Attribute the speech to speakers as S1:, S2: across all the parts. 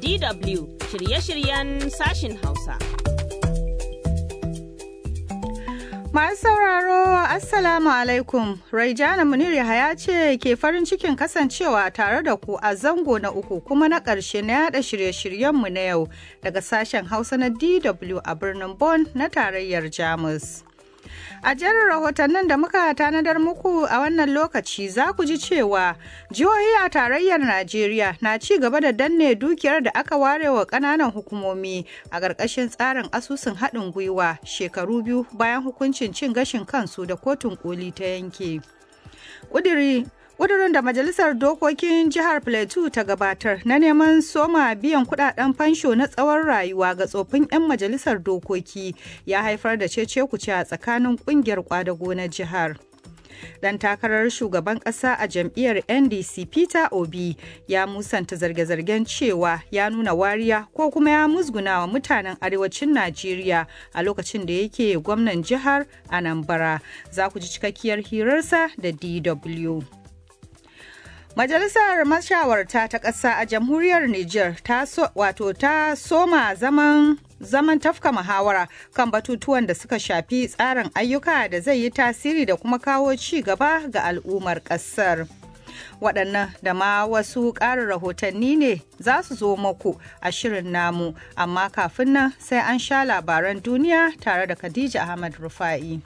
S1: DW shirye-shiryen sashin Hausa.
S2: Masu sauraro, Assalamu alaikum. Raijana Munir Yahaya ce ke farin cikin kasancewa tare da ku a zango na uku kuma na ƙarshe na yada shirye-shiryenmu na yau daga sashen Hausa na DW a birnin Bonn na tarayyar Jamus. A jerin rahotannin da muka tanadar muku a wannan lokaci za ku ji cewa jihohi a tarayyar Najeriya na ci gaba da danne dukiyar da aka ware wa ƙananan hukumomi a ƙarƙashin tsarin asusun haɗin gwiwa shekaru biyu bayan hukuncin cin gashin kansu da kotun koli ta yanke. Ƙudiri ƙudurin da majalisar dokokin jihar plateau ta gabatar na neman soma biyan kudaden fansho na tsawon rayuwa ga tsofin 'yan majalisar dokoki ya haifar da cece kuce a tsakanin kungiyar kwadago na jihar dan takarar shugaban kasa a jam'iyyar ndc peter obi ya musanta zarge-zargen cewa ya nuna wariya ko kuma ya musguna wa mutanen arewacin najeriya a lokacin da yake gwamnan jihar anambra za ku ji cikakkiyar hirarsa da dw Majalisar mashawarta ta ƙasa a jamhuriyar Nijar ta so, wato ta soma zaman zaman tafka muhawara kan batutuwan da suka shafi tsarin ayyuka da zai yi tasiri da kuma kawo ci gaba ga al'ummar ƙasar. waɗannan da ma wasu ƙarin rahotanni ne za su zo muku a shirin namu amma kafin nan sai an sha labaran duniya tare da Khadija Ahmad Rufa'i.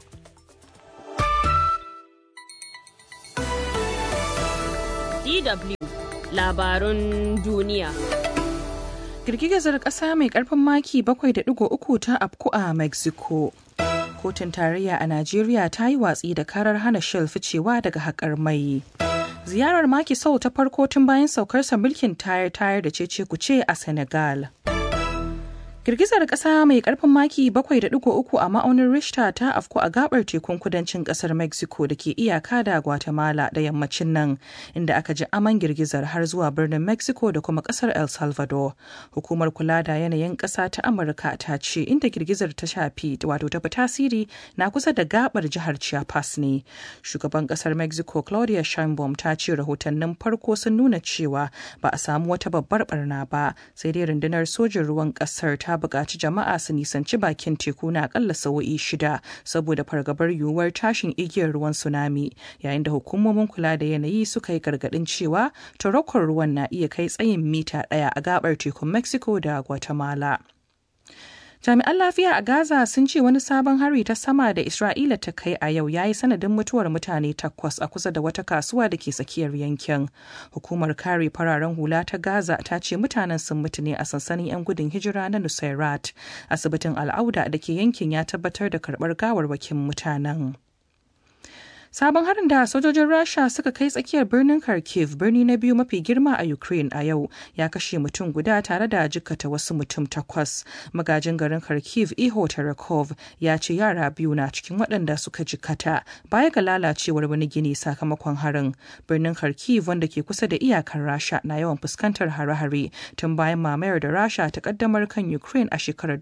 S1: DW labarun duniya.
S3: Girgizar ƙasa mai ƙarfin maki 7.3 ta afku a Mexico. Kotun tarayya a Najeriya ta yi watsi da karar hana Shell ficewa daga haƙar mai. Ziyarar maki sau ta farko tun bayan saukarsa mulkin tayar-tayar da cece kuce a Senegal. Girgizar ƙasa mai ƙarfin maki 7.3 a ma'aunin Richter ta afku a gabar tekun kudancin ƙasar Mexico da ke iyaka da Guatemala da yammacin nan, inda aka ji aman girgizar har zuwa birnin Mexico da kuma ƙasar El Salvador. Hukumar kula da yanayin ƙasa ta Amurka ta ce inda girgizar ta shafi wato ta fi tasiri na kusa da gabar jihar Chiapas ne. Shugaban ƙasar Mexico Claudia Sheinbaum ta ce rahotannin farko sun nuna cewa ba a samu wata babbar barna ba, sai dai rundunar sojin ruwan ƙasar ta ta buƙaci jama'a su nisanci bakin teku na akalla sa'o'i shida saboda fargabar yiwuwar tashin igiyar ruwan tsunami yayin da hukumomin kula da yanayi suka yi gargaɗin cewa tarakon ruwan na iya kai tsayin mita ɗaya a gabar tekun mexico da guatemala Jami'an lafiya a Gaza sun ce wani sabon hari ta sama da Isra'ila ta kai a yau ya yi sanadin mutuwar mutane takwas a kusa da wata kasuwa da ke tsakiyar yankin. Hukumar kare fararen hula ta Gaza ta ce mutanen sun mutu ne a sansanin 'yan gudun hijira na Nusairat. Asibitin Al'auda da ke yankin ya tabbatar da karɓar gawarwakin mutanen. Sabon harin da sojojin Rasha suka kai tsakiyar birnin Kharkiv birni na biyu mafi girma a Ukraine a yau ya kashe mutum guda tare da jikkata wasu mutum takwas. Magajin garin Kharkiv Iho Tarakov ya ce yara biyu na cikin waɗanda suka jikkata baya ga lalacewar wani gini sakamakon harin. Birnin Kharkiv wanda ke kusa da iyakar Rasha na yawan fuskantar hare-hare tun bayan mamayar da Rasha ta kaddamar kan Ukraine a shekarar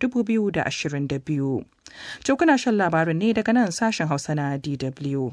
S3: 2022. To kuna shan labarin ne daga nan sashen Hausa na DW.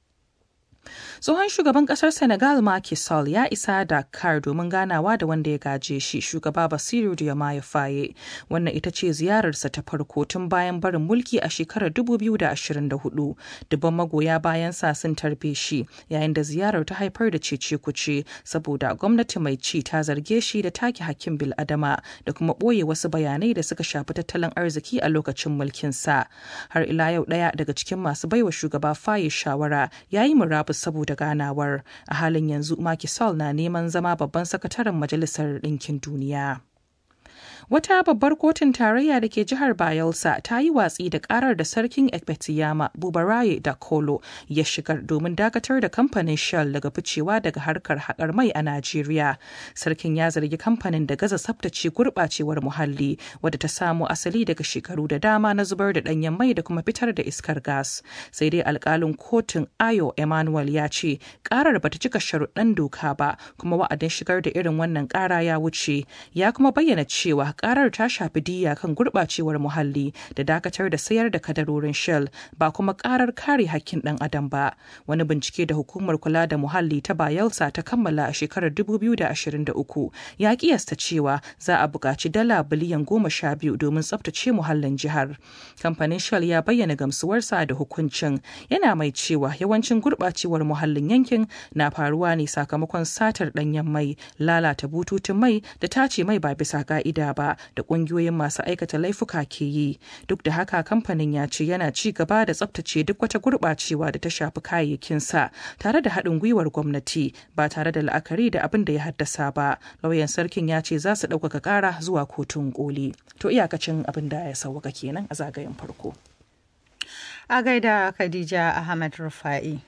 S3: tsohon shugaban kasar senegal Macky Sall ya isa dakar domin ganawa da wanda ya gaje shi shugaba basiru diomaye faye wannan ita ce ziyararsa ta farko tun bayan barin mulki a shekarar 2024 dubban magoya bayan sa sun tarbe shi yayin da ziyarar ta haifar da cece kuce saboda gwamnati mai ci ta zarge shi da take hakkin bil'adama da kuma ɓoye wasu bayanai da suka shafi tattalin arziki a lokacin mulkinsa har ila yau ɗaya daga cikin masu baiwa shugaba faye shawara ya yi murabus saboda ganawar a halin yanzu Macky Sall na neman zama babban sakataren Majalisar Ɗinkin Duniya. Wata babbar kotun tarayya da ke jihar Bayelsa ta yi watsi da karar da sarkin Ekpetiyama Bubaraye da Kolo ya shigar domin dakatar da kamfanin Shell daga ficewa daga harkar haƙar mai a Najeriya. Sarkin ya zargi kamfanin da gaza tsabtace gurɓacewar muhalli wadda ta samo asali daga shekaru da dama na zubar da ɗanyen mai da kuma fitar da iskar gas. Sai dai alƙalin kotun Ayo Emmanuel ya ce karar bata cika sharuɗan doka ba kuma wa'adin shigar da irin wannan ƙara ya wuce ya kuma bayyana cewa karar ta shafi diya kan gurɓacewar muhalli da dakatar da sayar da kadarorin shell ba kuma karar kare hakkin ɗan adam ba wani bincike da hukumar kula da muhalli ta bayelsa ta kammala a shekarar 2023 ya kiyasta cewa za a buƙaci dala biliyan goma sha biyu domin tsabtace muhallin jihar kamfanin shell ya bayyana gamsuwarsa da hukuncin yana mai cewa yawancin gurɓacewar muhallin yankin na faruwa ne sakamakon satar ɗanyen mai lalata bututun mai da tace mai ba bisa ka'ida ba da ƙungiyoyin masu aikata laifuka ke yi duk da haka kamfanin ya ce yana ci gaba da tsabtace duk wata gurɓacewa da ta shafi kayayyakinsa tare da haɗin gwiwar gwamnati ba tare da la'akari da abin da ya haddasa ba lauyan sarkin ya ce za su ɗaukaka ƙara zuwa kotun koli to iyakacin abin da ya sauwaka kenan a zagayen farko
S2: a gaida khadija ahmad rufa'i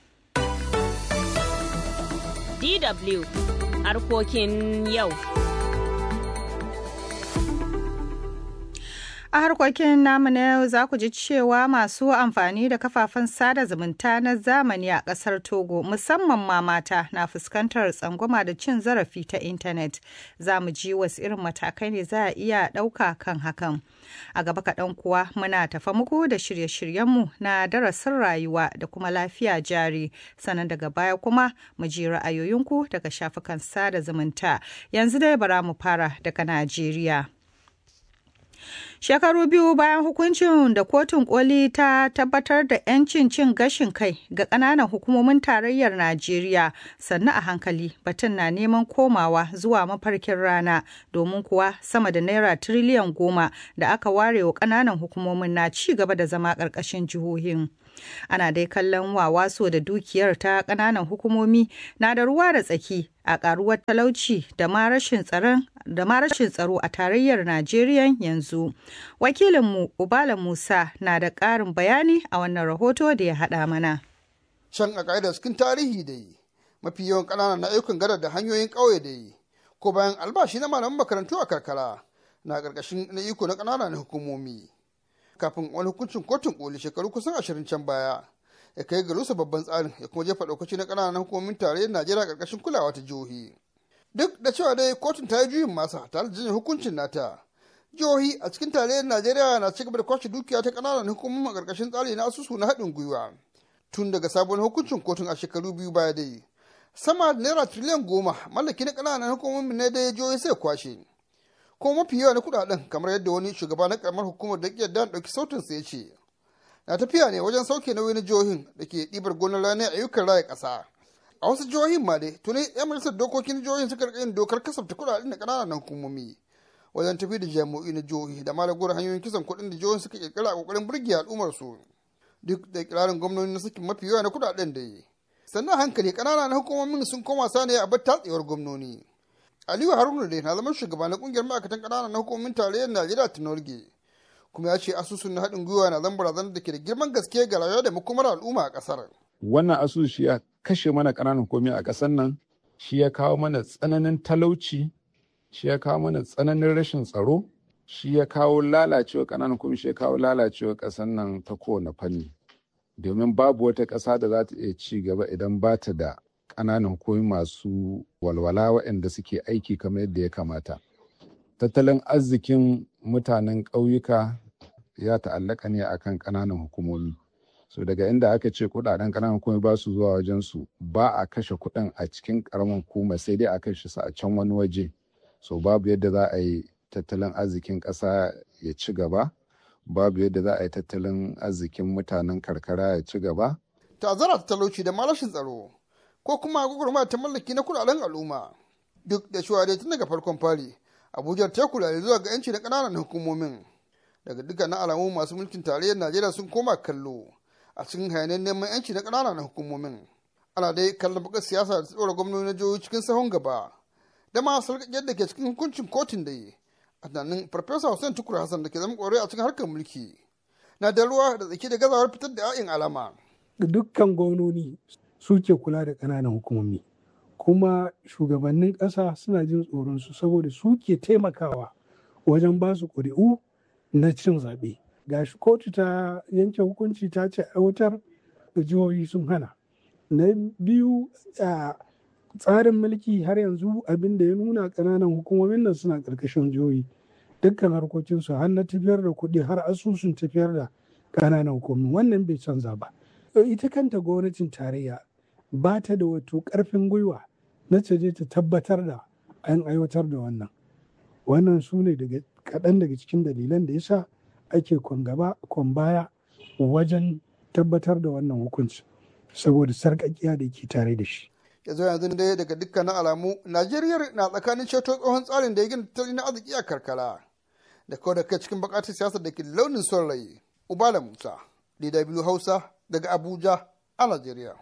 S1: DW harkokin yau.
S2: A harkokin namu na yau za ku ji cewa masu amfani da kafafen sada zumunta na zamani a ƙasar Togo musamman ma mata na fuskantar tsangwama da cin zarafi ta intanet. Za mu ji wasu irin matakai ne za a iya ɗauka kan hakan. A gaba kaɗan kuwa muna tafa muku da shirye-shiryenmu na darasin rayuwa da kuma lafiya jari. Sannan daga baya kuma mu ji ra'ayoyinku daga shafukan sada zumunta. Yanzu dai bara mu fara daga Najeriya. Shekaru biyu bayan hukuncin da kotun koli ta tabbatar da 'yancin cin gashin kai ga ƙananan hukumomin tarayyar Najeriya sannu a hankali batun na neman komawa zuwa mafarkin rana domin kuwa sama da naira tiriliyan goma da aka ware wa ƙananan hukumomin na ci gaba da zama ƙarƙashin jihohin. ana dai kallon wawaso da dukiyar ta ƙananan hukumomi na da ruwa da tsaki a ƙaruwar talauci da ma rashin tsaron da ma rashin tsaro a tarayyar Najeriya yanzu. Wakilinmu Ubala Musa na da ƙarin bayani a wannan rahoto da ya haɗa mana.
S4: Can a ƙa'idar cikin tarihi da yi, mafi yawan ƙananan na ayyukan gada da hanyoyin ƙauye da yi, ko bayan albashi na malaman makarantu a karkara na ƙarƙashin na iko na ƙananan hukumomi. kafin wani hukuncin kotun koli shekaru kusan ashirin can baya ya kai ga rusa babban tsarin ya kuma jefa ɗaukaci na ƙananan hukumomin tarayyar najeriya ƙarƙashin kulawa ta jihohi duk da cewa dai kotun ta yi juyin masa tare da jinin hukuncin nata jihohi a cikin tarayyar najeriya na cigaba da kwashe dukiya ta ƙananan hukumomin a ƙarƙashin tsari na asusu na haɗin gwiwa tun daga sabon hukuncin kotun a shekaru biyu baya dai sama da naira tiriliyan goma mallaki na ƙananan hukumomin ne dai jihohi sai kwashe kuma mafi yawa na kudaden kamar yadda wani shugaba na karamar hukumar da ke da ɗauki sautin sa ya ce na tafiya ne wajen sauke nauyi na jihohin da ke ɗibar gonar rani a ayyukan raya ƙasa a wasu jihohin ma dai tuni yan majalisar dokokin jihohin suka rika yin dokar kasafta kudaden da ƙananan hukumomi wajen tafi da jami'o'i na jihohi da malaguwar hanyoyin kisan kuɗin da jihohin suka kirkira a ƙoƙarin burge al'ummar su duk da ikirarin gwamnoni na sakin mafi yawa na kudaden da yi sannan hankali ƙananan hukumomin sun koma sani a bar tatsewar gwamnoni Aliyu Haruna dai na zama shugaba na kungiyar ma'aikatan ƙananan hukumomin tarayyar Najeriya ta Norge. Kuma ya ce asusun na haɗin gwiwa na zan barazanar da ke da girman gaske ga rayuwa da makomar al'umma a ƙasar.
S5: Wannan asusu shi ya kashe mana ƙananan hukumomi a ƙasar nan, shi ya kawo mana tsananin talauci, shi ya kawo mana tsananin rashin tsaro, shi ya kawo lalacewa ƙananan hukumomi, shi ya kawo lalacewa ƙasar nan ta kowane fanni. Domin babu wata ƙasa da za ta iya ci gaba idan ba ta da ƙananan hukumomi masu walwala waɗanda suke aiki kamar yadda ya kamata. Tattalin arzikin mutanen ƙauyuka ya ta'allaka ne akan ƙananan hukumomi. So daga inda aka ce kuɗaɗen ƙananan hukumomi ba su zuwa wajen su ba a kashe kuɗin a cikin ƙaramin hukuma sai dai a kashe su a can wani waje. So babu yadda za a yi tattalin arzikin ƙasa ya ci gaba, babu yadda za a yi tattalin arzikin mutanen karkara ya ci gaba.
S4: Ta'azzara ta talauci da ma rashin tsaro. ko kuma gwagwarmaya ta mallaki na kudaden al'umma duk da cewa dai tun daga farkon fari abuja ta kula da zuwa ga yanci na kananan hukumomin daga dukkanin alamu masu mulkin tarayyar najeriya sun koma kallo a cikin hayanin neman yanci na kananan hukumomin ana dai kallon bakar siyasa da tsora gwamnati na jihohi cikin sahun gaba da ma sarƙaƙiyar da ke cikin hukuncin kotun da yi a tunanin farfesa hussein tukur hassan da ke zama ƙwarai a cikin harkar mulki na da ruwa da tsaki da gazawar fitar da 'ya'yan alama
S6: dukkan gwamnoni suke kula da ƙananan hukumomi kuma shugabannin ƙasa suna jin tsoron su saboda suke taimakawa wajen ba su ƙuri'u na cin zaɓe gashi kotu ta yanke hukunci ta ce aiwatar da jihohi sun hana na biyu a tsarin mulki har yanzu abin da ya nuna ƙananan hukumomin nan suna ƙarƙashin jihohi dukkan harkokinsu har na tafiyar da kuɗi har asusun tafiyar da ƙananan hukumomi wannan bai canza ba ita kanta gwamnatin tarayya ba ta da wato ƙarfin gwiwa na ta je ta tabbatar da an aiwatar da wannan wannan su ne kaɗan daga cikin dalilan da yasa ake kwan gaba kwan baya wajen tabbatar da wannan hukunci saboda sarƙaƙiya da ke tare da shi
S4: yanzu yanzu dai daga dukkanin alamu najeriya na tsakanin ceto tsohon tsarin da ya gina tattalin arziki a karkara da kawai da kai cikin bukatar siyasar da ke launin son rai ubala musa dw hausa daga abuja a najeriya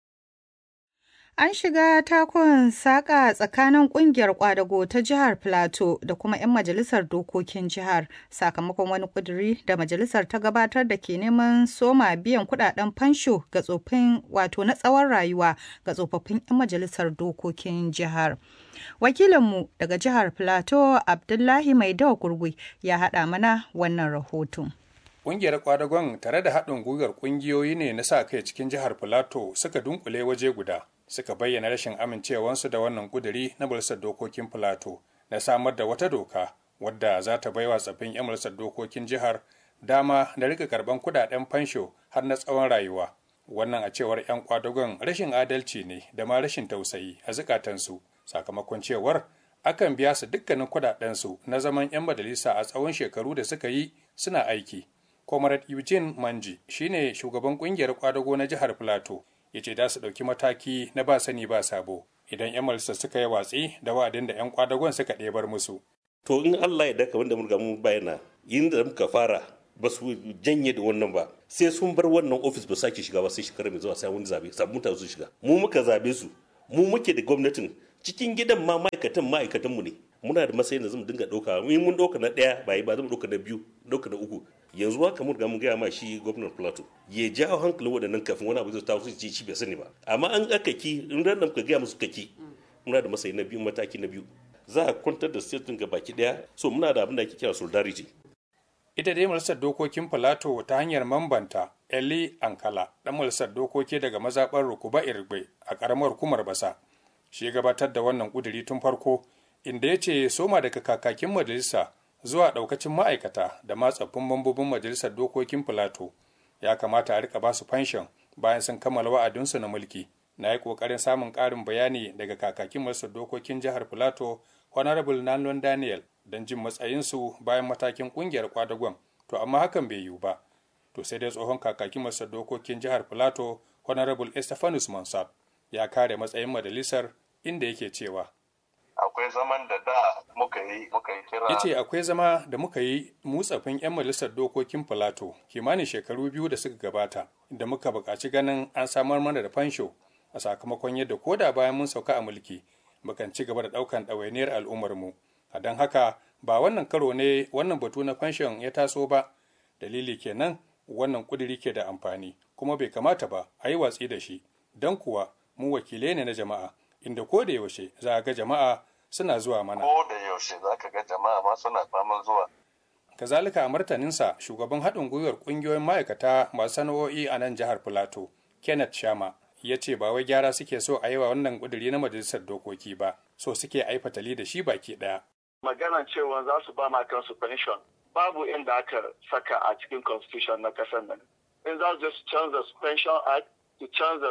S2: An shiga takon saƙa tsakanin ƙungiyar ƙwadago ta jihar Filato da kuma 'yan majalisar dokokin jihar sakamakon wani ƙuduri da majalisar ta gabatar da ke neman soma biyan kuɗaɗen fansho ga tsofin wato na tsawon rayuwa ga tsofaffin 'yan majalisar dokokin jihar. Wakilinmu daga jihar Filato Abdullahi Maidawa Gurgui ya haɗa mana wannan rahoton.
S7: Ƙungiyar kwadagon tare da haɗin gwiwar ƙungiyoyi ne na sa kai cikin jihar Filato suka dunkule waje guda. suka bayyana rashin amincewansu da wannan kuduri na majalisar dokokin filato na samar da wata doka wadda za ta baiwa tsaffin 'yan majalisar dokokin jihar dama da rika karban kudaden fansho har na tsawon rayuwa wannan a cewar 'yan kwadagon rashin adalci ne da ma rashin tausayi a zukatansu sakamakon cewar akan biya su dukkanin kudadensu na zaman 'yan majalisa a tsawon shekaru da suka yi suna aiki comrade eugene manji shine shugaban kungiyar kwadago na jihar plateau ya ce za su ɗauki mataki na ba sani ba sabo idan 'yan majalisa suka yi watsi da wa'adin da 'yan kwadagon suka ɗebar musu.
S8: To in Allah ya daka wanda mun mun bayyana yin da muka fara ba su janye da wannan ba sai sun bar wannan ofis ba sake shiga ba sai shekara mai zuwa sai wani zabe sabbin mutane su shiga mu muka zabe su mu muke da gwamnatin cikin gidan ma ma'aikatan ma'aikatan mu ne muna da matsayin da zamu dinga ɗauka in mun ɗauka na ɗaya ba ba zamu ɗauka na biyu ɗauka na uku yanzu haka mun ga mun gaya ma shi gwamnan plateau ya jawo hankalin waɗannan kafin wani abu zai taso su ci bai sani ba amma an aka ki in ran ka gaya musu kaki muna da matsayi na biyu mataki na biyu za a kwantar da state ga baki daya so muna da abin da ake kira solidarity
S7: ita dai majalisar dokokin plateau ta hanyar mambanta eli ankala dan majalisar dokoki daga mazaɓar rukuba irgbe a ƙaramar hukumar basa shi gabatar da wannan ƙuduri tun farko inda ya ce soma daga kakakin majalisa zuwa ɗaukacin ma'aikata da ma tsaffin mambobin majalisar dokokin filato ya kamata a rika basu fanshon bayan sun kammala wa'adinsu na mulki na yi ƙoƙarin samun ƙarin bayani daga kakakin majalisar dokokin jihar filato honorable nanlon daniel don jin matsayinsu bayan matakin ƙungiyar kwadagon to amma hakan bai yiwu ba to sai dai tsohon kakakin majalisar dokokin jihar filato honorable estefanus monsat ya kare matsayin majalisar inda yake cewa
S9: akwai zaman da da muka yi muka yi kira
S7: ya ce akwai zama da muka yi mutsafin 'yan majalisar dokokin filato kimanin shekaru biyu da suka gabata da muka buƙaci ganin an samar mana da fansho a sakamakon yadda ko da bayan mun sauka a mulki mukan ci gaba da ɗaukan ɗawainiyar al'ummarmu a don haka ba wannan karo ne wannan batu na fanshon ya taso ba dalili kenan wannan ƙuduri ke da amfani kuma bai kamata ba a yi watsi da shi don kuwa mu wakilai ne na jama'a inda ko da yaushe za a ga jama'a suna zuwa mana.
S9: Ko da yaushe za ka ga jama'a ma suna faman zuwa.
S7: Kazalika a martaninsa shugaban haɗin gwiwar ƙungiyoyin ma'aikata masu sana'o'i a nan jihar Filato, Kenneth Shama, ya ce ba wai gyara suke so a yi wa wannan ƙuduri na majalisar dokoki ba, so suke a yi fatali da shi baki ɗaya.
S9: Maganan cewa za su ba ma kansu pension babu inda aka saka a cikin constitution na ƙasar nan. In za su canza pension act, su canza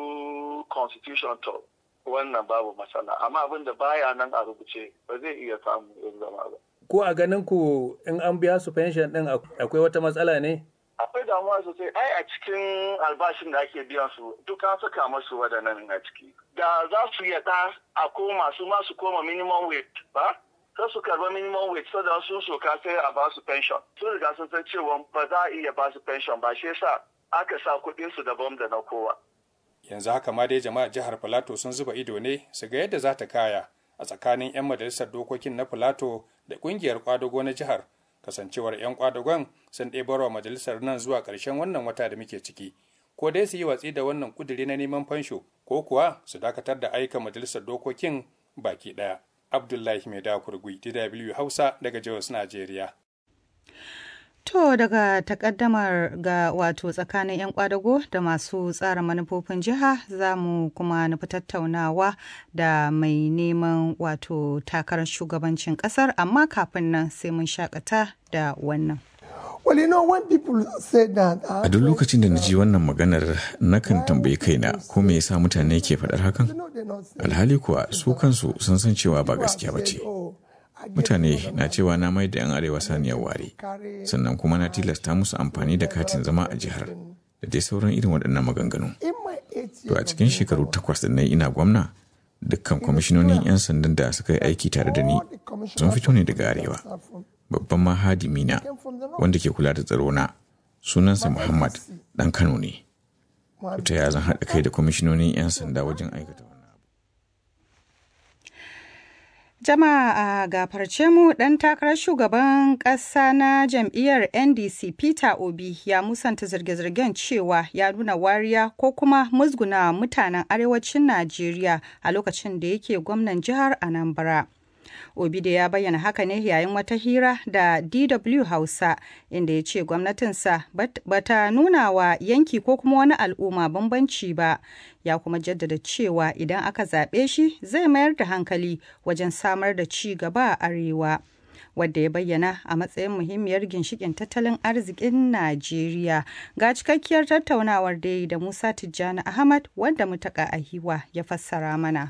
S9: su constitution to wannan babu matsala amma abin da baya nan a rubuce ba zai iya samu yin zama ba.
S7: Ko a ganin ku in an biya su pension din akwai wata matsala ne?
S9: Akwai damuwa sosai ai a cikin albashin da ake biyan su duk an saka masu waɗannan a ciki. Da za su yada a koma su ma su koma minimum wage ba? Sai su karba minimum wage saboda sun soka sai a ba su pension. Sun riga sun san cewa ba za a iya ba su pension ba shi yasa aka sa kuɗin su daban da na kowa.
S7: yanzu haka ma dai jama'a jihar filato sun zuba ido ne su ga yadda za ta kaya a tsakanin 'yan majalisar dokokin na filato da kungiyar kwadago na jihar kasancewar 'yan kwadagon sun ɗebarwa majalisar nan zuwa ƙarshen wannan wata da muke ciki ko dai su yi watsi da wannan kuduri na neman fansho ko kuwa su dakatar da aika majalisar dokokin baki ɗaya abdullahi mai dakurgui dw hausa daga jos najeriya
S2: To daga takaddamar ga wato tsakanin 'yan kwadago da masu tsara manufofin jiha za mu kuma nufi tattaunawa da mai neman wato takarar shugabancin kasar amma kafin nan sai mun shakata da wannan.
S10: A duk lokacin da na ji wannan maganar nakan tambayi kaina ko me yasa mutane ke faɗar hakan? Alhali kuwa su kansu sun san cewa ba gaskiya ba ce. Mutane na cewa na mai da 'yan arewa saniyar ware, sannan kuma na tilasta musu amfani da katin zama a jihar da dai sauran irin waɗannan maganganu. To a cikin shekaru takwas da na ina gwamna, dukkan kwamishinonin 'yan sandan da suka yi aiki tare da ni sun fito ne daga arewa. Babban mahadimi na wanda ke kula da tsaro na sunansa Muhammad ɗan Kano ne. Ta ya zan haɗa kai da kwamishinonin 'yan sanda wajen aikata
S2: Jama'a a gafarce mu ɗan takarar shugaban ƙasa na jam'iyyar NDC Peter Obi ya musanta zirge-zirgen cewa ya nuna wariya ko kuma musguna mutanen arewacin Najeriya a lokacin da yake gwamnan jihar Anambra. Obide ya bayyana haka ne yayin wata hira da DW Hausa inda ya ce gwamnatinsa bata nuna wa yanki ko kuma wani al'umma bambanci ba ya kuma jaddada cewa idan aka zaɓe shi zai mayar da hankali wajen samar da ci gaba a arewa. wadda ya bayyana a matsayin muhimmiyar ginshikin tattalin arzikin Najeriya. Ga cikakkiyar tattaunawar da yi da Musa Tijjani Ahmad wanda mutaka ahiwa ya fassara mana.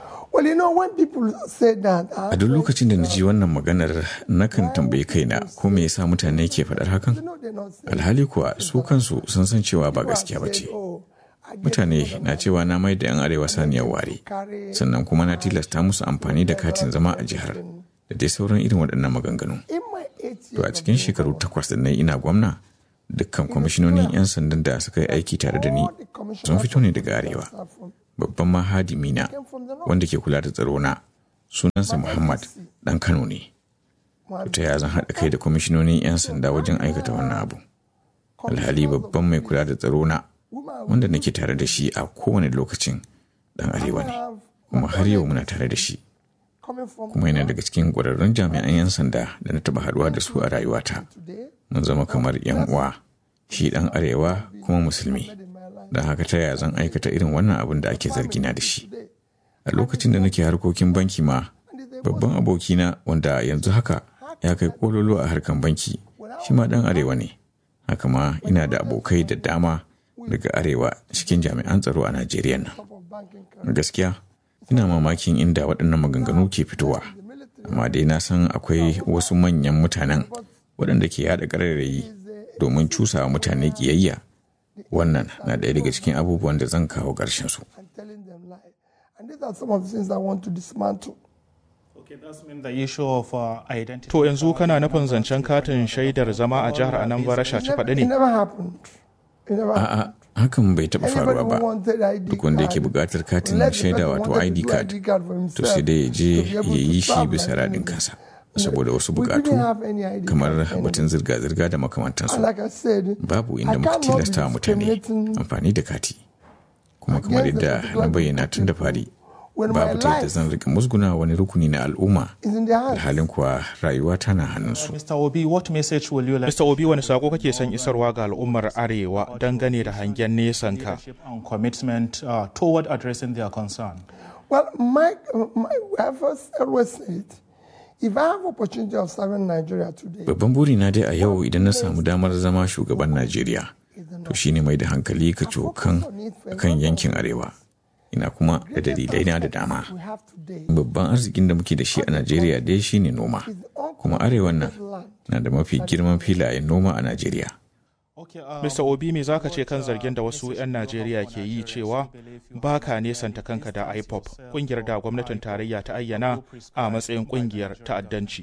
S10: A duk lokacin da na ji wannan maganar nakan tambayi kaina ko me yasa mutane ke faɗar hakan? Alhali kuwa su kansu sun san cewa ba gaskiya ba ce. Mutane na cewa na mai da 'yan arewa saniyar ware, sannan kuma na tilasta musu amfani da katin zama a jihar da dai sauran irin waɗannan maganganu. To a cikin shekaru takwas da na ina gwamna, dukkan kwamishinonin 'yan sandan da suka yi aiki tare da ni sun fito ne daga arewa. babban mahadimi na wanda ke kula da tsaro na sunansa Muhammad dan Kano ne. Ta ya zan haɗa kai da kwamishinonin 'yan sanda wajen aikata wannan abu. Alhali babban mai kula da tsaro na wanda nake tare da shi a kowane lokacin dan arewa ne, kuma har yau muna tare da shi. Kuma yana daga cikin ƙwararrun jami'an 'yan sanda da na taɓa haɗuwa da su a rayuwata. Mun zama kamar 'yan uwa, shi ɗan arewa kuma musulmi. don haka ta yaya zan aikata irin wannan abin da ake zargina da shi a lokacin da nake harkokin banki ma babban abokina wanda yanzu haka ya kai kololo a harkan banki shi ma dan arewa ne haka ma ina da abokai da dama daga arewa cikin jami'an tsaro a najeriya nan gaskiya ina mamakin inda waɗannan maganganu ke fitowa amma dai na san akwai wasu manyan mutanen waɗanda ke yada ƙararrayi domin cusawa mutane ƙiyayya wannan na ɗaya daga cikin abubuwan da zan kawo ƙarshen su.
S11: To yanzu kana nufin zancen katin shaidar zama a jihar Anambra shaci faɗi ne?
S10: A'a, hakan bai taɓa faruwa ba. Duk wanda yake buƙatar katin shaida wato ID card, to sai dai ya je ya yi shi bisa raɗin kansa. saboda wasu bukatu kamar batun zirga-zirga da makamantansu babu inda muka tilasta mutane amfani da kati kuma kamar yadda na bayyana tun da fari babu ta yadda zan rika musguna wani rukuni na al'umma alhalin kuwa rayuwa tana hannunsu.
S11: Mr. Obi, what message will you like? Mr. Obi, wani sako kake son isarwa ga al'ummar Arewa dangane da hangen nesan ka?
S12: commitment uh, toward addressing their concern.
S13: Well, my, my, I've always said, If I have opportunity of serving Nigeria today,
S10: Babban burina dai a yau idan na samu damar zama shugaban Najeriya, to shine mai da hankali ka cokan kan yankin Arewa. Ina kuma da dalilai na da dama. Babban arzikin da muke da shi a Najeriya dai shine noma, kuma Arewan nan na da mafi girman filayen noma a Najeriya.
S11: Mr. Obi me zaka ce kan zargin da wasu 'yan Najeriya ke yi cewa ba ka nesanta kanka da IPOP, kungiyar da gwamnatin tarayya ta ayyana a matsayin kungiyar ta'addanci.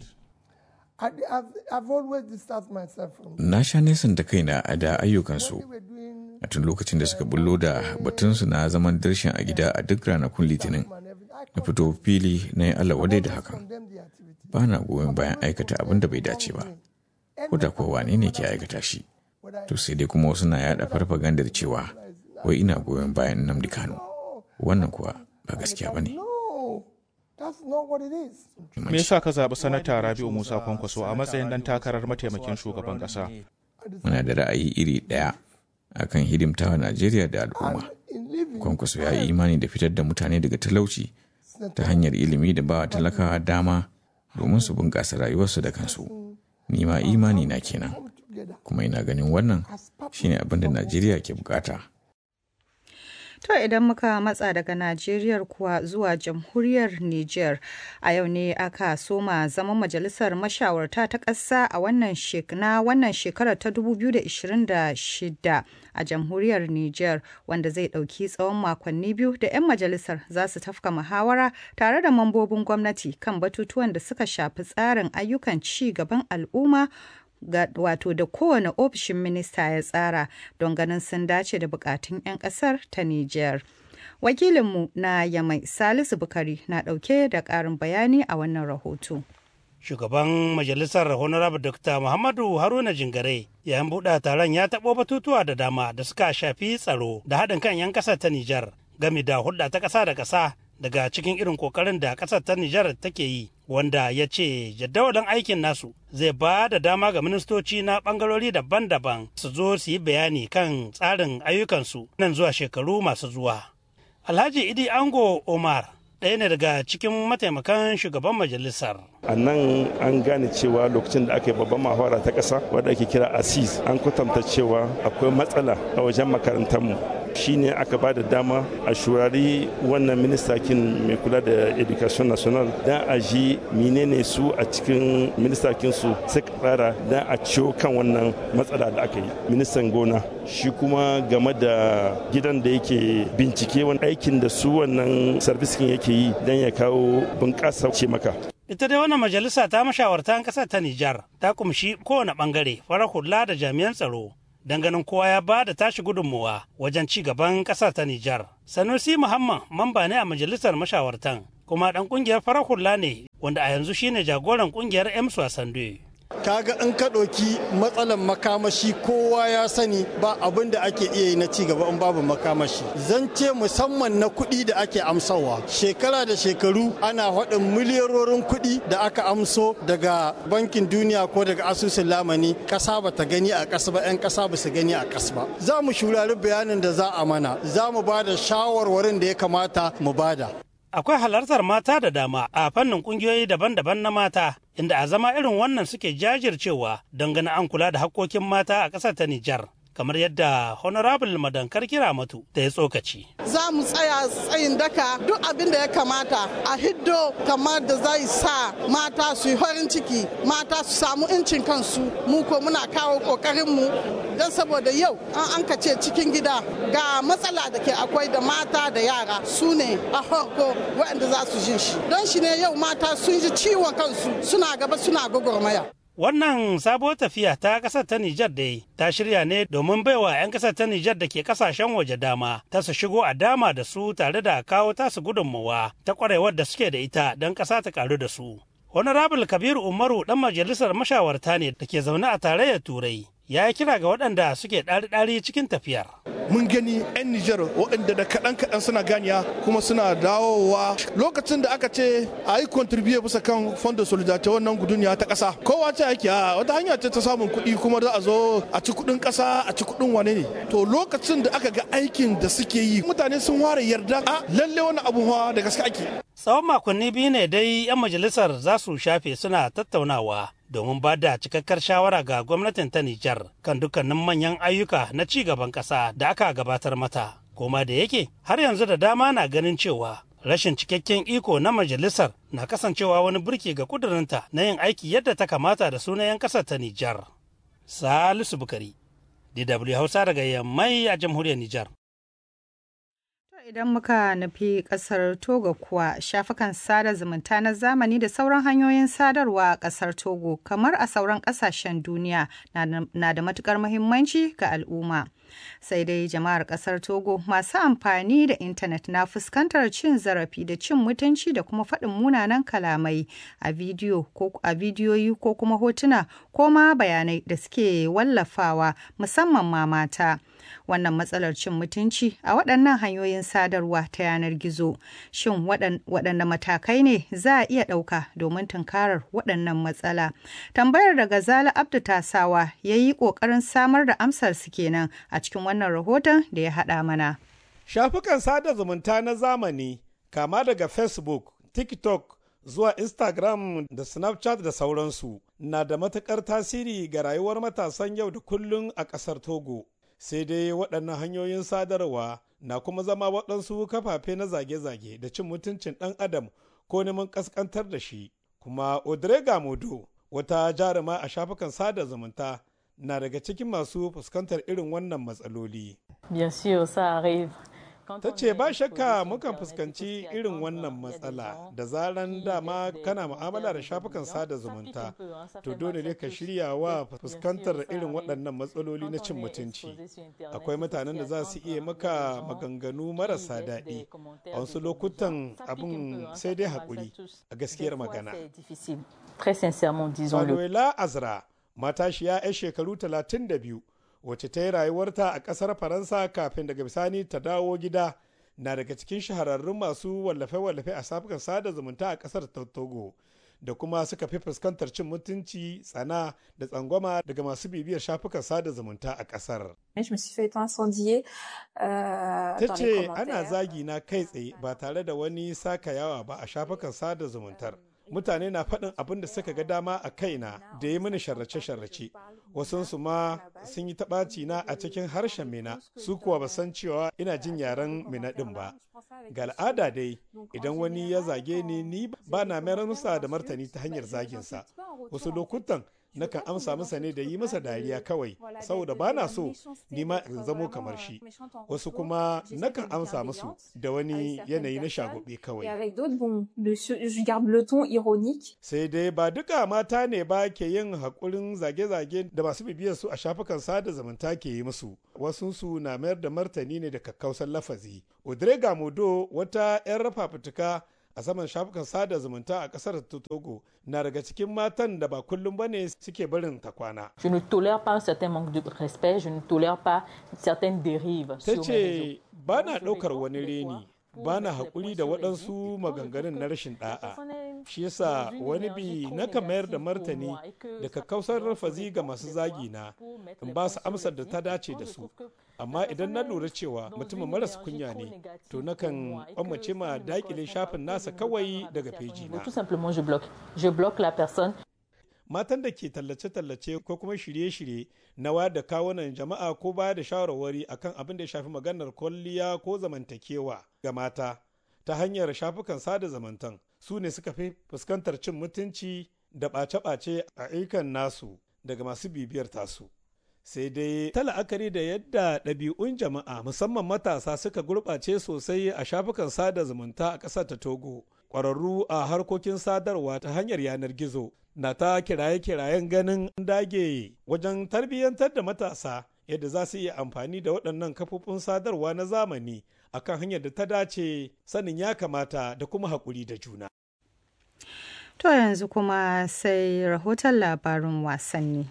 S10: Na sha nesanta kaina a da ayyukansu a tun lokacin da suka bullo da batunsu na zaman darshin a gida a duk ranakun litinin. Na fito fili na yi Allah wadai da hakan. Ba na goyon bayan aikata abin da bai dace ba. Ko da kowa wane ne ke aikata shi. to sai dai kuma wasu na yada farfagandar cewa wai ina goyon bayan Nnamdi Kano wannan kuwa ba gaskiya ba ne
S13: That's not what it is.
S11: Me yasa ka zaɓi sanata Rabi'u Musa Kwankwaso a matsayin ɗan takarar mataimakin shugaban ƙasa?
S10: Muna da ra'ayi iri ɗaya akan hidimtawa Najeriya da al'umma. Kwankwaso ya yi imani da fitar da mutane daga talauci ta hanyar ilimi da ba talakawa dama domin su bunƙasa rayuwarsu da kansu. Ni ma imani na kenan. Kuma ina ganin wannan shine abin da Najeriya ke bukata.
S2: To idan muka matsa daga Najeriya kuwa zuwa jamhuriyar Niger a yau ne aka soma zaman majalisar mashawarta ta ƙasa a wannan na wannan shekarar ta 2026 a jamhuriyar Niger wanda zai ɗauki tsawon makonni biyu da 'yan majalisar za su tafka muhawara tare da mambobin gwamnati kan batutuwan da suka shafi tsarin ayyukan ci gaban al'umma ga wato da kowane ofishin minista ya tsara don ganin sun dace da bukatun 'yan kasar ta Nijar. Wakilinmu na Yamai Salisu Bukari na ɗauke da ƙarin bayani a wannan rahoto.
S14: Shugaban Majalisar Honorable Dr. Muhammadu Haruna Jingare yayin buɗe taron ya taɓo batutuwa da dama da suka shafi tsaro da haɗin kan 'yan ƙasar ta Nijar game da hulɗa ta ƙasa da ƙasa daga cikin irin kokarin da ƙasar ta Nijar take yi wanda ya ce jadawalin aikin nasu zai ba da dama ga ministoci na ɓangarori daban-daban su zo su yi bayani kan tsarin ayyukansu nan zuwa shekaru masu zuwa. Alhaji Idi Ango Omar ɗaya ne daga cikin mataimakan shugaban majalisar.
S15: a nan an gane cewa lokacin da aka yi babban mahawara ta ƙasa wadda ake kira asis an kwatanta cewa akwai matsala a wajen makarantarmu shine aka ba da dama a shurari wannan ministakin mai kula da education national don a ji menene su a cikin ministakin su suka tsara don a ciwo kan wannan matsala da aka yi ministan gona shi kuma game da gidan da yake bincike wani aikin da su wannan sarbiskin yake yi don ya kawo bunƙasa ce maka
S14: ita dai wannan majalisa ta mashawartan ƙasar ta Nijar ta kumshi kowane ɓangare farar hula da jami'an tsaro don ganin kowa ya ba da tashi gudunmuwa wajen ci gaban ƙasar ta Nijar. Sanusi Muhammad mamba ne a majalisar mashawartan kuma ɗan ƙungiyar farar hula ne wanda a yanzu shine jagoran ƙungiyar Ems Wasande.
S16: kaga in ka ɗauki matsalar makamashi kowa ya sani ba abin da ake iya yi na ci gaba in babu makamashi zance musamman na kuɗi da ake amsawa shekara da shekaru ana faɗin miliyarorin kuɗi da aka amso daga bankin duniya ko daga asusun lamani ƙasa ba ta gani a ƙasa ba 'yan ƙasa ba su gani a ƙasa ba za mu shurari bayanin da za a mana za mu ba da shawarwarin da ya kamata mu bada
S14: akwai halartar mata da dama a fannin kungiyoyi daban-daban na mata inda a zama irin wannan suke jajircewa don ganin an kula da hakkokin mata a ƙasar ta Nijar. kamar yadda honorable madankar kira matu da ya tsokaci.
S17: Za mu tsaya tsayin daka duk abin da ya kamata a hiddo kamar da zai sa mata su yi farin ciki mata su samu incin kansu mu ko muna kawo kokarinmu don saboda yau an an ce cikin gida ga matsala da ke akwai da mata da yara su ne a farko waɗanda za su jin shi don shi ne yau mata sun ji ciwon kansu suna gaba suna gwagwarmaya.
S14: Wannan sabuwar tafiya ta ƙasar ta Nijar dai ta shirya ne domin baiwa 'yan ƙasar ta Nijar da ke ƙasashen waje dama ta su shigo a dama da su tare da kawo tasu gudunmawa ta ƙwarewar da suke da ita don ƙasa ta ƙaru da su. Honorable Kabiru Umaru ɗan majalisar mashawarta ne da ke zaune a tarayyar Turai. Ya yi kira ga waɗanda suke ɗari-ɗari cikin tafiyar.
S18: mun gani 'yan Nijar waɗanda da kaɗan-kaɗan suna ganiya kuma suna dawowa lokacin da aka ce a yi kontribiye bisa kan fondin solidarity wannan guduniya ta ƙasa kowa ce ake a wata hanya ce ta samun kuɗi kuma za a zo a ci kuɗin ƙasa a ci kuɗin wane ne to lokacin da aka ga aikin da suke yi mutane sun ware yarda a lalle wani abu da gaske ake
S14: Tsawon makonni biyu ne dai 'yan majalisar za su shafe suna tattaunawa domin ba da cikakkar shawara ga gwamnatin ta Nijar kan dukkanin manyan ayyuka na ci gaban ƙasa da aka gabatar mata. Koma da yake har yanzu da dama na ganin cewa rashin cikakken iko na majalisar na kasancewa wani burki ga kudurinta na yin aiki yadda ta kamata da sunan 'yan ƙasar ta Nijar. Salisu Bukari, DW Hausa daga Yammai a jamhuriyar Nijar.
S2: Idan muka nufi kasar Togo kuwa shafukan sada zumunta na zamani da sauran hanyoyin sadarwa a kasar Togo kamar a sauran kasashen duniya na da matukar muhimmanci ga al'umma. Sai dai jama'ar kasar Togo masu amfani da intanet na fuskantar cin zarafi da cin mutunci da kuma faɗin munanan kalamai a bidiyo ko a bidiyoyi ko kuma hotuna ko ma bayanai da suke wallafawa musamman ma mata. Wannan matsalar cin mutunci a waɗannan hanyoyin sadarwa ta yanar gizo. Shin waɗanne matakai ne za a iya ɗauka domin tunkarar waɗannan matsala? Tambayar da Gazala Abdu Tasawa ya yi ƙoƙarin samar da amsar su kenan a cikin wannan rahoton da ya haɗa mana.
S19: Shafukan sada zumunta na zamani kama daga Facebook, TikTok, zuwa Instagram da Snapchat da sauransu na da matuƙar tasiri ga rayuwar matasan yau da kullum a ƙasar Togo. Sai dai waɗannan hanyoyin sadarwa na kuma zama waɗansu kafafe na zage-zage da cin mutuncin ɗan adam ko neman ƙasƙantar da shi. Kuma Odrega Modo, wata jaruma a shafukan sada zumunta, na daga cikin masu fuskantar irin wannan matsaloli. ta ce ba shakka mukan fuskanci irin wannan matsala da zaran dama kana mu'amala da shafukan sada zumunta to dole ne ka shirya wa fuskantar irin waɗannan matsaloli na cin mutunci akwai mutanen da za su iya maka maganganu marasa daɗi a wasu lokutan abin sai dai haƙuri a gaskiyar magana Manuela Azra matashiya 'yan shekaru 32 wacce ta yi rayuwarta a ƙasar faransa kafin daga bisani ta dawo gida na daga cikin shahararrun masu wallafe-wallafe a safukan sada zumunta a ƙasar togo da kuma suka fi fuskantar cin mutunci tsana da tsangwama daga masu bibiyar shafukan sada zumunta a ƙasar. ta ce ana zagi na kai tsaye ba tare da wani saka yawa ba a shafukan sada zumuntar. mutane na faɗin abin da suka ga dama a kaina da ya mini sharrace-sharrace wasunsu ma sun yi taɓaci na a cikin harshen mina su kuwa ba san cewa ina jin yaren mina ɗin ba ga al'ada dai idan wani ya zage ni ni ba na mayar masa da martani ta hanyar zaginsa wasu lokutan nakan amsa masa ne da yi masa dariya kawai saboda ba na so ni ma in zamo kamar shi wasu kuma nakan amsa musu da wani yanayi na shagobe kawai sai dai ba duka mata ne ba ke yin haƙurin zage-zage da masu bibiyar su a shafukan sada zumunta ke yi musu wasu su na mayar da martani ne da kakkausan lafazi odrega modo wata 'yan rafa fituka a saman shafukan sada zumunta a kasar Togo na daga cikin matan da ba kullum bane suke barin ta kwana.
S20: Je ne tolère pas un certain manque de respect, je ne tolère pas certaines dérives
S19: Ta ce ba na ɗaukar wani reni, ba na haƙuri da waɗansu maganganun na rashin ɗa'a. Shi yasa wani bi na mayar da martani da kakkausar rafazi ga masu zagi na in ba su amsar da ta dace da su. amma idan na lura cewa mutumin maras kunya ne to nakan kwamace ma dakile shafin nasa kawai daga feji na matan da ke tallace-tallace ko kuma shirye-shirye na wayar da kawunan jama'a ko baya da shawarwari akan abin da ya shafi maganar kwalliya ko zamantakewa ga mata ta hanyar shafukan sada zamantan su ne suka fi fuskantar cin mutunci da ɓace-ɓace a ayyukan nasu daga masu bibiyar tasu. sai dai ta la'akari da yadda ɗabi'un jama'a musamman matasa suka gurɓace sosai a shafukan sada zumunta a ƙasar ta togo ƙwararru a harkokin sadarwa ta hanyar yanar gizo na ta kiraye-kirayen ganin dage wajen tarbiyyantar da matasa yadda za su iya amfani da waɗannan kafofin sadarwa na zamani akan hanyar da ta dace sanin ya kamata da kuma haƙuri da juna.
S2: To yanzu kuma sai rahoton labarin wasanni.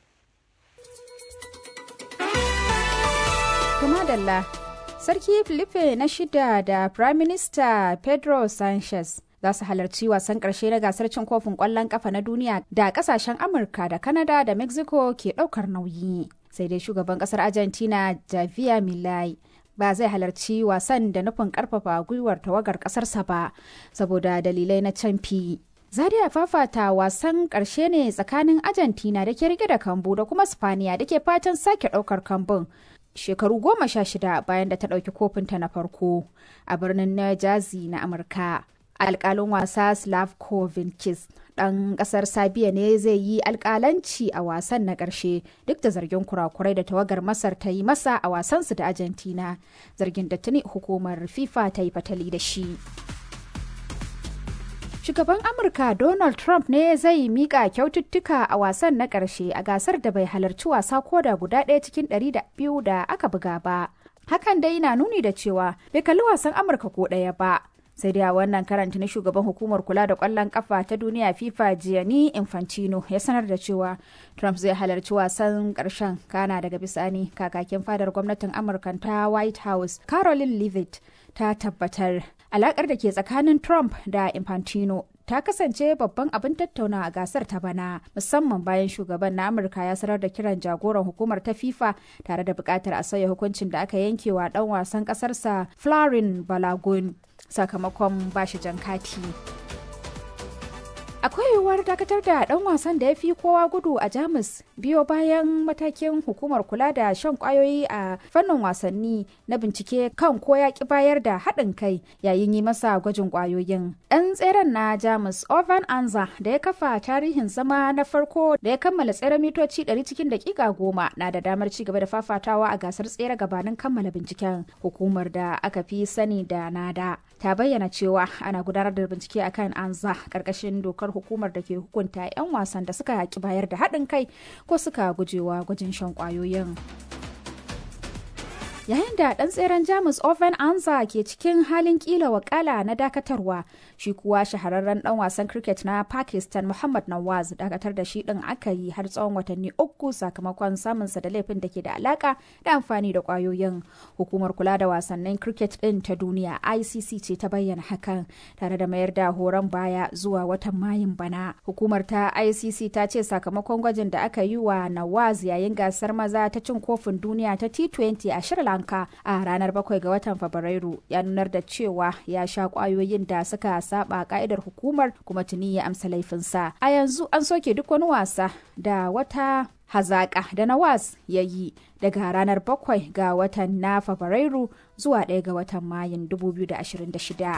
S21: Kuma Dalla, Sarki Filipe na shida da Prime Minister Pedro Sanchez za su halarci wasan ƙarshe na gasar cin kofin ƙwallon ƙafa na duniya da ƙasashen Amurka da Canada da Mexico ke ɗaukar nauyi. Sai dai shugaban ƙasar Argentina Javier Milei ba zai halarci wasan da nufin ƙarfafa gwiwar tawagar ƙasarsa ba saboda dalilai na canfi. Zaria fafata wasan ƙarshe ne tsakanin Argentina da ke rike da kambu da kuma Spaniya da ke fatan sake ɗaukar kambun. shekaru goma sha shida bayan da ta ɗauki kofinta na farko a birnin New Jersey na Amurka. Alƙalin wasa Slavko Vinkis ɗan ƙasar Sabiya ne zai yi alƙalanci a wasan na ƙarshe duk da zargin kurakurai da tawagar Masar ta yi masa a wasansu da Argentina. Zargin da tuni hukumar FIFA ta yi fatali da shi. Shugaban Amurka Donald Trump ne zai mika kyaututtuka a wasan na ƙarshe a gasar da bai halarci wasa koda guda ɗaya cikin ɗari da biyu da aka buga ba. Hakan dai na nuni da cewa bai kalli wasan Amurka ko ɗaya ba. sai dai a wannan karanta na shugaban hukumar kula da kwallon kafa ta duniya fifa gianni infantino ya sanar da cewa trump zai halarci wasan karshen kana daga bisani kakakin fadar gwamnatin amurka ta white house caroline leavitt ta tabbatar alakar da ke tsakanin trump da infantino ta kasance babban abin tattauna a gasar ta bana musamman bayan shugaban na amurka ya sanar da kiran jagoran hukumar ta fifa tare da bukatar a sauya hukuncin da aka yanke wa dan wasan kasarsa florin balagun sakamakon bashi jan kati akwai yiwuwar dakatar da dan wasan da ya fi kowa gudu a jamus biyo bayan matakin hukumar kula da shan kwayoyi a fannin wasanni na bincike kan ko ya ki bayar da haɗin kai yayin yi masa gwajin kwayoyin ɗan tseren na jamus ovan anza da ya kafa tarihin zama na farko da ya kammala tseren mitoci 100 cikin dakika goma na da damar ci gaba da fafatawa a gasar tsere gabanin kammala binciken hukumar da aka fi sani da nada ta bayyana cewa ana gudanar da bincike akan anza karkashin dokar hukumar da ke hukunta 'yan wasan da suka yaki bayar da haɗin kai ko suka gujewa gwajin shan kwayoyin. yayin da ɗan tseren jamus oven anza ke cikin halin kila wakala na dakatarwa shi kuwa shahararren ɗan wasan cricket na pakistan muhammad nawaz dakatar da shi ɗin aka yi har tsawon watanni uku sakamakon samunsa da laifin da ke da alaka da amfani da kwayoyin hukumar kula da wasannin cricket ɗin ta duniya icc ce ta bayyana hakan tare da mayar da horon baya zuwa watan mayun bana hukumar ta icc ta ce sakamakon gwajin da aka yi wa nawaz yayin gasar maza ta cin kofin duniya ta t20 a shirin Lanka a ranar 7 ga watan Fabrairu ya nunar da cewa ya sha kwayoyin da suka saba ka'idar hukumar kuma tuni ya amsa laifinsa. A yanzu an soke duk wani wasa da wata hazaƙa da Nawaz ya yi daga ranar 7 ga watan na Fabrairu zuwa 1 ga watan Mayun 2026.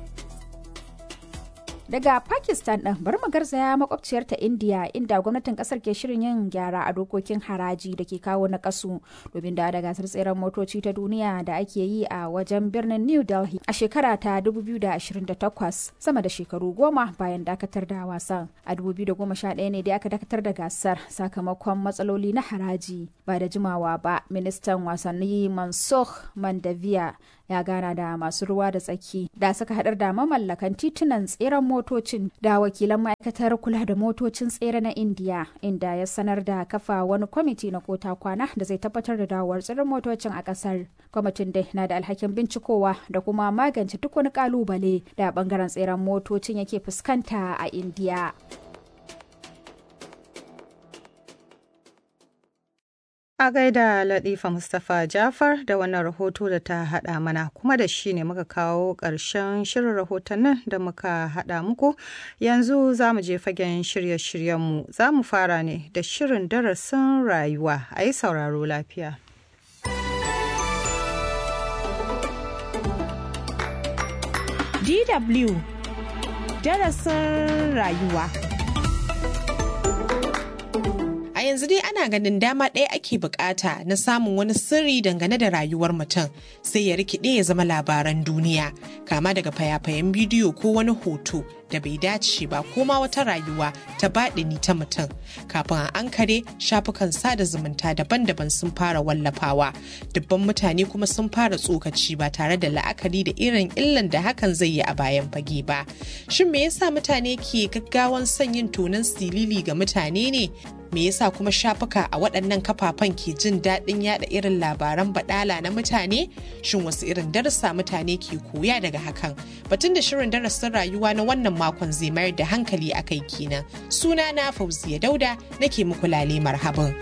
S21: daga pakistan ɗin bari mu garzaya makwabciyar ta india inda gwamnatin kasar ke shirin yin gyara a dokokin haraji da ke kawo na kasu domin da da gasar tseren motoci ta duniya da ake yi a wajen birnin new delhi a shekara ta 2028 sama da shekaru goma bayan dakatar da wasan a 2011 ne da aka dakatar da gasar sakamakon matsaloli na haraji ba da jimawa ba ministan wasanni mansukh mandaviya ya gana da masu ruwa da tsaki da suka haɗar da mamallakan titunan tseren motocin da wakilan ma'aikatar kula da motocin tsere na indiya inda ya sanar da kafa wani kwamiti na kota kwana da zai tabbatar da dawowar tseren motocin a ƙasar kwamitin dai na da alhakin bincikowa da kuma magance duk wani kalubale da bangaren tseren motocin yake fuskanta a indiya
S2: A gaida Latifa Mustapha Jafar da wannan rahoto da ta haɗa mana kuma da shi ne muka kawo ƙarshen shirin rahotannin da muka haɗa muku yanzu za mu je fagen shirye-shiryenmu za mu fara ne da shirin darasin rayuwa a yi sauraro lafiya.
S1: DW darasin rayuwa.
S3: A yanzu dai ana ganin dama ɗaya ake bukata na samun wani sirri dangane da rayuwar mutum sai ya rikide ya zama labaran duniya kama daga fayafayen bidiyo ko wani hoto da bai dace ba ko ma wata rayuwa ta baɗini ta mutum kafin a ankare shafukan sada zumunta daban-daban sun fara wallafawa dubban mutane kuma sun fara tsokaci ba tare da la'akari da irin illan da hakan zai yi a bayan fage ba shin me yasa mutane ke gaggawan son yin tonon silili ga mutane ne me yasa kuma shafuka a waɗannan kafafen ke jin daɗin yada irin labaran baɗala na mutane shin wasu irin darasa mutane ke koya daga hakan batun da shirin darasin rayuwa na wannan makon zai mayar da hankali a kai kenan suna na fauziya dauda nake muku lale marhaban.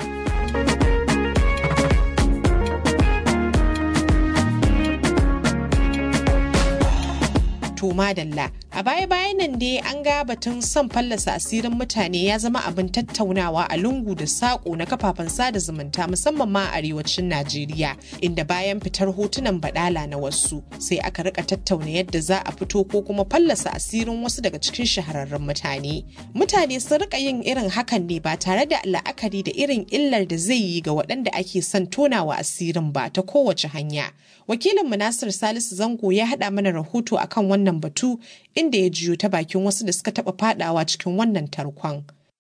S3: to madalla a baya-bayan nan dai an ga batun son fallasa asirin mutane ya zama abin tattaunawa a lungu da saƙo na kafafen sada zumunta musamman ma a arewacin najeriya inda bayan fitar hotunan badala na wasu sai aka rika tattauna yadda za a fito ko kuma fallasa asirin wasu daga cikin shahararrun mutane mutane sun rika yin irin hakan ne ba tare da la'akari da irin illar da zai yi ga waɗanda ake son tonawa asirin ba ta kowace hanya wakilin Nasir salisu zango ya haɗa mana rahoto akan wannan batu inda ya jiyo ta bakin wasu da suka taɓa fadawa cikin wannan tarkon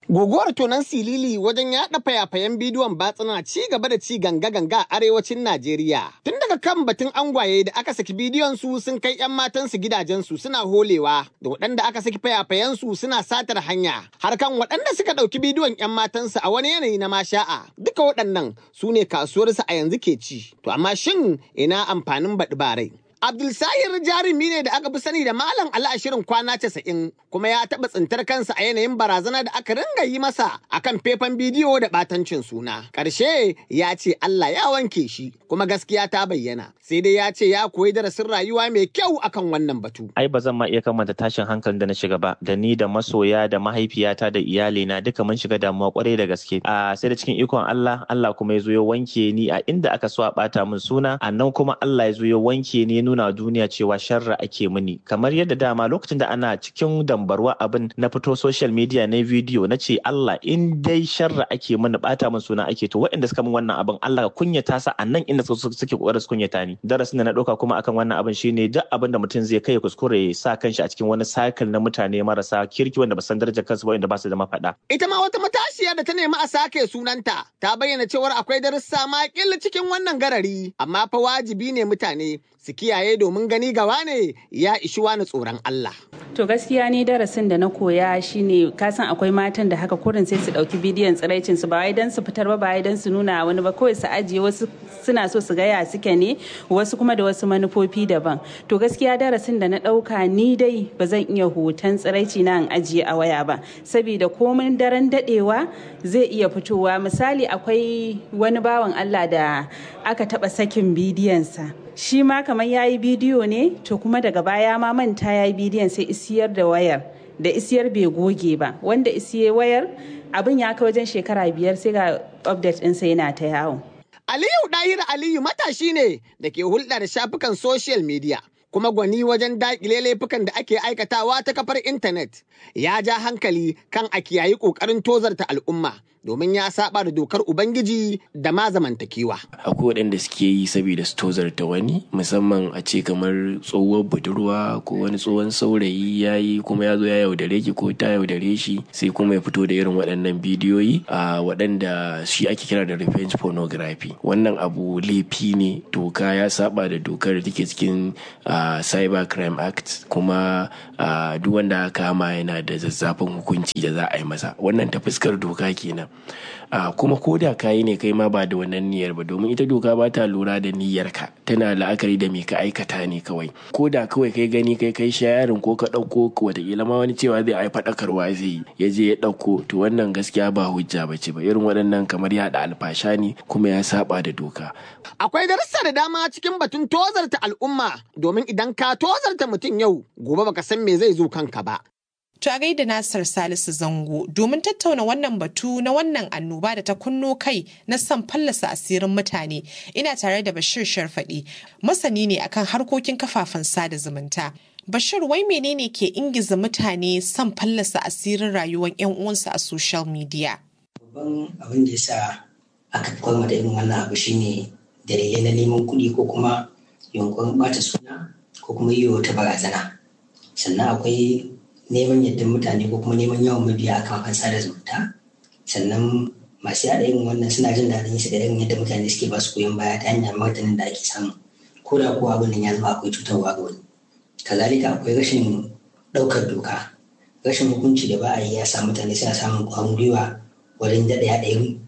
S5: Guguwar tonan silili wajen yaɗa fayafayen bidiyon batsuna ci gaba da ci ganga-ganga a arewacin Najeriya. Tun daga kan batun angwaye da aka saki bidiyon su sun kai 'yan matansu gidajensu suna holewa da waɗanda aka saki fayafayen su suna satar hanya. Har kan waɗanda suka ɗauki bidiyon 'yan matansu a wani yanayi na masha'a. Duka waɗannan su ne kasuwarsu a yanzu ke ci. To amma shin ina amfanin baɗi barai? Abdulsahir jarumi ne da aka fi sani da Malam Ali a shirin kwana casa'in kuma ya taɓa tsintar kansa a yanayin barazana da aka ringa yi masa akan faifan bidiyo da ɓatancin suna. Ƙarshe ya ce Allah ya wanke shi kuma gaskiya ta bayyana. Sai dai ya ce ya koyi darasin rayuwa mai kyau akan wannan batu.
S22: Ai ba zan ma iya kamanta tashin hankalin da na shiga ba da ni da masoya da mahaifiyata da iyalina duka mun shiga damuwa kwarai da gaske. A sai da cikin ikon Allah Allah kuma ya zo ya wanke ni a inda aka so a ɓata min suna a nan kuma Allah ya zo ya wanke ni nuna duniya cewa sharra ake mini kamar yadda dama lokacin da ana cikin dambarwa abin na fito social media na video na ce Allah in dai sharra ake mini bata min suna ake to waɗanda suka min wannan abin Allah ka kunyata sa a nan inda suke kokarin su kunyata ni darasin da na ɗauka kuma akan wannan abin shine duk abin da mutum zai kai ya kuskure ya sa kanshi a cikin wani cycle na mutane marasa kirki wanda ba san darajar kansu ba wanda ba su da mafaɗa.
S5: Ita ma wata matashiya da ta nemi a sake sunanta ta bayyana cewar akwai darussa ma cikin wannan garari amma fa wajibi ne mutane su kiyaye domin gani gawa ne ya ishi wani tsoron Allah.
S23: To gaskiya ni darasin da na koya shine kasan akwai matan da haka kurin sai su dauki bidiyon tsiraicin su ba wai dan su fitar ba ba wai dan su nuna wani ba kawai su ajiye wasu suna so su gaya suke ne wasu kuma da wasu manufofi daban. To gaskiya darasin da na dauka ni dai ba zan iya hoton tsiraici na in ajiye a waya ba saboda komin daren dadewa zai iya fitowa misali akwai wani bawan Allah da aka taba sakin bidiyonsa. shi ma kamar ya yi bidiyo ne to kuma daga baya ma manta ya yi bidiyon sai isiyar da wayar da isiyar bai goge ba wanda isiye wayar abin ya kai wajen shekara biyar sai ga update ɗinsa yana ta yawo.
S5: Aliyu Dahir Aliyu matashi ne da ke hulɗa da shafukan social media. kuma gwani wajen daƙile laifukan da ake aikatawa ta kafar intanet ya ja hankali kan a kiyayi ƙoƙarin tozarta al'umma domin ya saba da dokar ubangiji da ma zamantakewa.
S24: akwai waɗanda suke yi saboda su tozarta wani musamman a ce kamar tsohuwar budurwa ko wani tsohon saurayi ya yi kuma ya zo ya yaudare ki ko ta yaudare shi sai kuma ya fito da irin waɗannan bidiyoyi a waɗanda shi ake kira da revenge pornography wannan abu laifi ne doka ya saba da dokar da take cikin cyber crime act kuma duk wanda aka kama yana da zazzafin hukunci da za a yi masa wannan ta fuskar doka kenan Uh, kuma ko da kayi ne kai ma ba da wannan niyyar ba domin ita doka ba ta lura da niyyarka tana la'akari da me ka aikata ne kawai ko da kawai kai gani kai kai shayarin ko ka ɗauko watakila ma wani cewa zai ai faɗakarwa zai yi ya je ya ɗauko to wannan gaskiya ba hujja ba ce ba irin waɗannan kamar yaɗa alfasha ne kuma ya saba da doka.
S5: Akwai darussa da dama cikin batun tozarta al'umma domin idan ka tozarta mutum yau gobe baka san me zai zo kanka ba.
S3: To a gaida Nasir Salisu Zango domin tattauna wannan batu na wannan annoba da ta kunno kai na son fallasa asirin mutane ina tare da Bashir Sharfaɗi masani ne akan harkokin kafafen sada zumunta. Bashir wai menene ke ingiza mutane son fallasa asirin rayuwar 'yan uwansu a social media?
S25: Babban abin da yasa aka kwalma da irin wannan abu shine dalilai na neman kuɗi ko kuma yunkurin ɓata suna ko kuma yi wata barazana. Sannan akwai neman yadda mutane ko kuma neman yawan mabiya a kafafen sada zumunta sannan masu yada irin wannan suna jin daɗin su da irin yadda mutane suke ba su goyon baya ta hanyar martanin da ake samu ko da kuwa abin nan ya zama akwai cutarwa ga wani kazalika akwai rashin ɗaukar doka rashin hukunci da ba a yi ya sa mutane suna samun ƙwarin gwiwa wajen daɗa yaɗa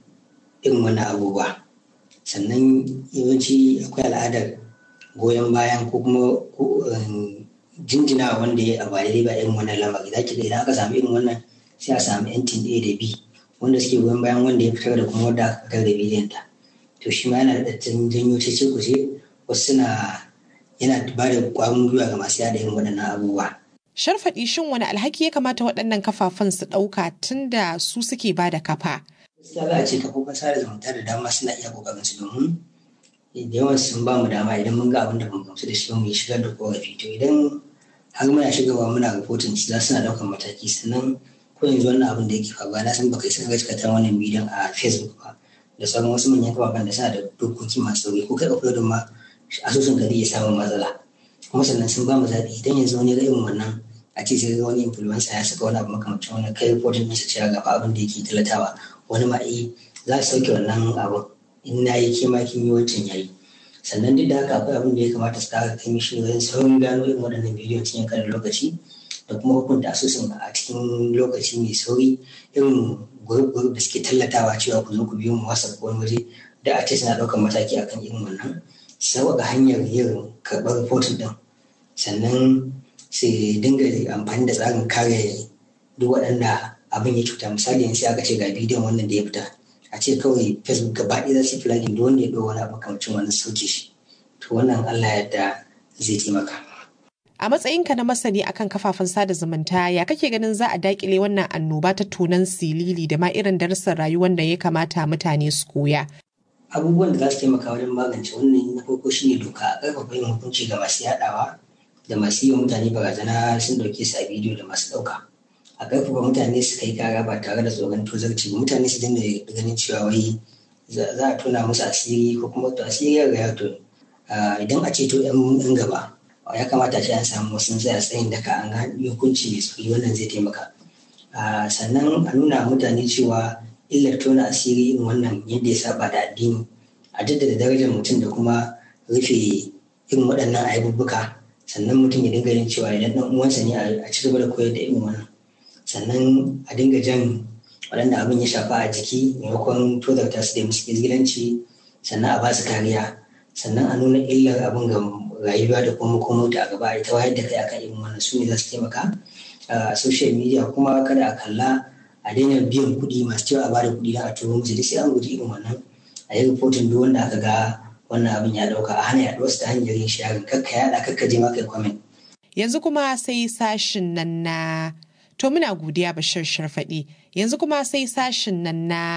S25: irin wannan abubuwa sannan yawanci akwai al'adar goyon bayan ko kuma jinjina wanda ya abu daidai ba irin wannan lamari za ki ga idan aka samu irin wannan sai a samu yantin A da B wanda suke goyon bayan wanda ya fitar da kuma wanda aka fitar da bidiyon ta to shi ma yana da janyo cece kuce wasu suna yana ba da kwarin gwiwa ga masu yada irin waɗannan abubuwa.
S3: Sharfaɗi shin wani alhaki ya kamata waɗannan kafafen su ɗauka tun da su suke ba da kafa?
S25: Gaskiya za a ce kafofin sada zumunta da dama suna iya ƙoƙarin su domin da yawan sun ba mu dama idan mun ga abin da ban gamsu da shi mu yi shigar da korafi to idan har muna shigarwa muna rahoton su za suna ɗaukar mataki sannan ko yanzu wannan abin da yake faruwa na san baka isa ga cikata wannan bidiyon a facebook ba da sauran wasu manyan kafafen da suna da dokoki masu sauri ko kai uploadin ma asusun ka zai iya samun matsala kuma sannan sun ba mu zaɓi idan yanzu wani ga irin wannan a ce sai wani influencer ya saka wani abu makamancin wani kai reporting ɗinsa cewa ga abin da yake talatawa wani ma eh za su sauke wannan abin in na yi kima kin yi wancan yayi sannan duk da haka akwai abin da ya kamata su kara kai mishi wajen saurin gano irin waɗannan bidiyon cikin karin lokaci da kuma hukunta asusun a cikin lokaci mai sauri irin gurub da suke tallatawa cewa ku zo ku biyo mu wasa ko wani waje da a ce suna ɗaukar mataki akan irin wannan sauƙaƙa hanyar yin karɓar rahoton ɗin sannan su dinga amfani da tsarin kare duk waɗanda abin ya cuta misali yanzu aka ce ga bidiyon wannan da ya fita a ce kawai facebook gaba ɗaya za su flagging duk wanda ya ɗau wani abu kamcin wani sauke shi to wannan allah yadda zai taimaka
S3: A matsayinka na masani akan kafafen sada zumunta ya kake ganin za a dakile wannan annoba ta tunan silili da ma irin darussan rayuwar da ya kamata mutane su koya.
S25: abubuwan da za su taimaka wajen magance wannan na farko shine doka a ƙarfafa yin hukunci ga masu yaɗawa da masu yi wa mutane barazana sun ɗauke su a bidiyo da masu ɗauka a ƙarfafa mutane su kai kara ba tare da tsoron tozarci mutane su dinga ganin cewa wai za a tona musu asiri ko kuma to asiri ya riga to idan a ceto yan gaba ya kamata ce an samu wasu tsaya tsayin daka an ga hukunci mai tsari wannan zai taimaka sannan a nuna mutane cewa illar tona asiri irin wannan yadda ya saba da addini a jaddada darajar mutum da kuma rufe irin waɗannan ayyubuka sannan mutum ya dinga yin cewa idan ɗan uwansa ne a ci gaba da koyar da irin wannan sannan a dinga jan waɗanda abin ya shafa a jiki maimakon tozarta su da musu izgilanci sannan a ba su kariya sannan a nuna illar abin ga rayuwa da kuma makomo a gaba a ta wayar da kai akan irin wannan su ne za su taimaka a social media kuma kada a kalla a daina biyan kuɗi masu cewa a bada kuɗi don a turo musu duk sai an guji irin wannan a yi rahoton duk wanda aka ga wannan abin ya ɗauka a hana yaɗuwar ta hanyar yin sharing kakka yaɗa kakka je ma kai comment.
S3: Yanzu kuma sai sashin nan na to muna godiya bashir sharfaɗi yanzu kuma sai sashin nan na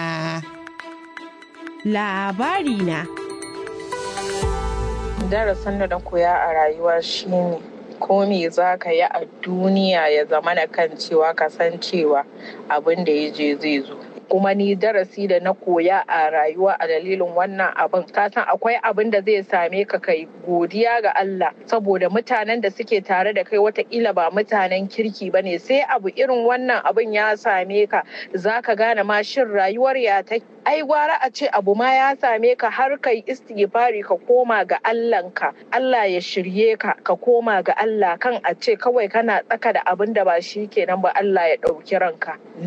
S1: labari na.
S4: Darasin da na koya a rayuwa shine ko me za ka yi a duniya ya zama na kan cewa ka san cewa abin da ya je zai zo. kuma ni darasi da na koya a rayuwa a dalilin wannan abin ka san akwai abin da zai same ka kai godiya ga Allah saboda mutanen da suke tare da kai watakila ba mutanen kirki ba ne sai abu irin wannan abin ya same ka za ka gane ma shin rayuwar ya ta ai gwara a ce abu ma ya same ka har kai istighfari ka koma ga Allahnka Allah ya shirye ka ka koma ga Allah kan a ce kawai kana tsaka da abin da ba shi kenan ba Allah ya ɗauki ranka